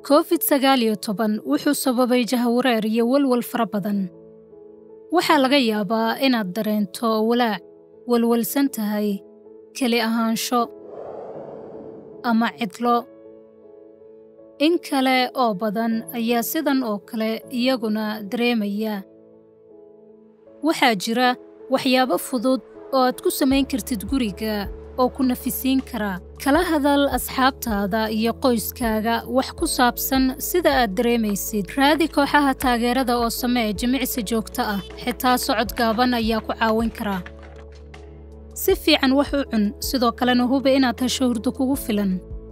covid sagaal iyo toban wuxuu sababay jahawareer iyo walwal fara badan waxaa laga yaabaa inaad dareento walaac walwalsan tahay keli ahaansho ama cidlo in kale oo badan ayaa sidan oo kale iyaguna dareemaya waxaa jira waxyaabo fudud oo aad ku samayn kartid guriga oo ku nafisiin kara kala hadal asxaabtaada iyo qoyskaaga wax ku saabsan sida aad dareemaysid raadi kooxaha taageerada oo samee jimicsi joogto ah xitaa socod gaaban ayaa ku caawin kara si fiican wax u cun sidoo kalena hubi inaad hesho hurdo kugu filan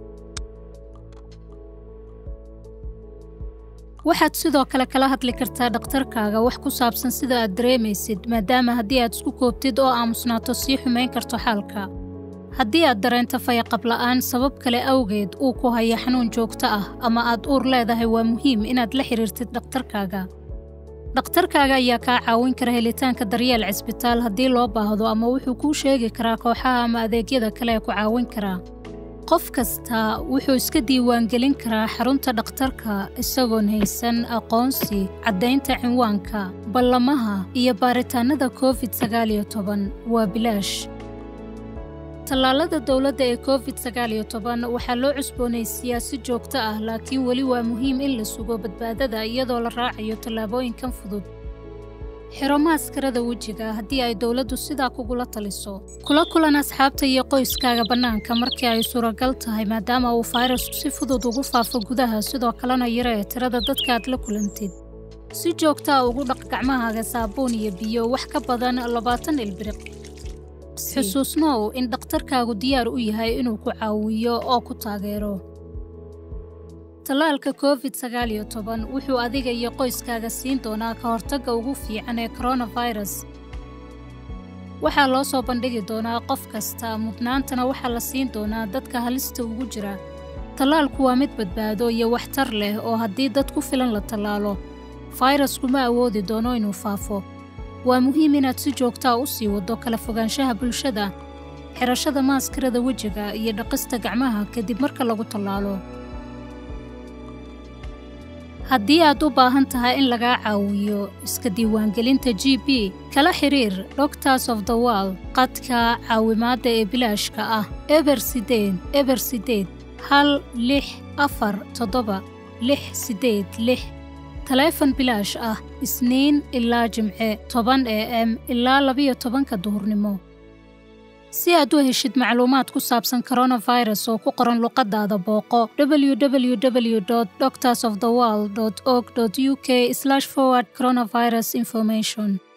waxaad sidoo kale kala hadli kartaa dhakhtarkaaga wax ku saabsan sida aad dareemaysid maadaama haddii aad isku koobtid oo aamusnaato sii xumayn karto xaalka haddii aad dareento fayaqabla'aan sabab kale awgeed uu ku haya xanuun joogto ah ama aad uur leedahay waa muhiim inaad la xidhiirtid dhakhtarkaaga dhakhtarkaaga ayaa kaa caawin kara helitaanka daryeel cisbitaal haddii loo baahdo ama wuxuu kuu sheegi karaa kooxaha ama adeegyada kale ee ku caawin karaa qof kasta wuxuu iska diiwaangelin karaa xarunta dhakhtarka isagoon haysan aqoonsi caddaynta cinwaanka ballamaha iyo baaritaannada covid sagaal iyo toban waa bilaash tallaalada dowladda ee covid sagaal iyo toban waxaa loo cusboonaysiiyaa si joogto ah laakiin weli waa muhiim in la sugo badbaadada iyadoo la raacayo tallaabooyinkan fudud xiro maaskarada wejiga haddii ay dowladdu sidaa kugula taliso kula kulan asxaabta iyo qoyskaaga bannaanka markii ay suuragal tahay maadaama uu fayrasku si fudud ugu faafo gudaha sidoo kalena yaree tirada dadka aad la kulantid si joogtaa ugu dhaq gacmahaaga saabuun iyo biyo wax ka badan labaatan ilbiriq xusuusnow in dhakhtarkaagu diyaar u yahay inuu ku caawiyo oo ku taageero tallaalka covid sagaal iyo toban wuxuu adiga iyo qoyskaaga siin doonaa ka hortagga ugu fiican ee koronafirus waxaa loo soo bandhigi doonaa qof kasta mudnaantana waxaa la siin doonaa dadka halista ugu jira tallaalku waa mid badbaado iyo waxtar leh oo haddii dad ku filan la tallaalo fayrasku ma awoodi doono inuu faafo waa muhiim inaad si joogtaa u sii waddo kala fogaanshaha bulshada xidhashada maaskarada wejiga iyo dhaqista gacmaha kadib marka lagu tallaalo haddii aad u baahan tahay in lagaa caawiyo iska diiwaangelinta g b kala xidhiir doctors of the world qadka caawimaadda ee bilaashka ah eber sideed eber sideed hal lix afar toddoba lix siddeed lix taleefon bilaash ah isniin ilaa jimce toban e m ilaa labiyo tobanka duhurnimo si aad u heshid macluumaad ku saabsan koronafirus oo ku qoran luqaddaada booqo www doctors of the world org u k forward coronavirus information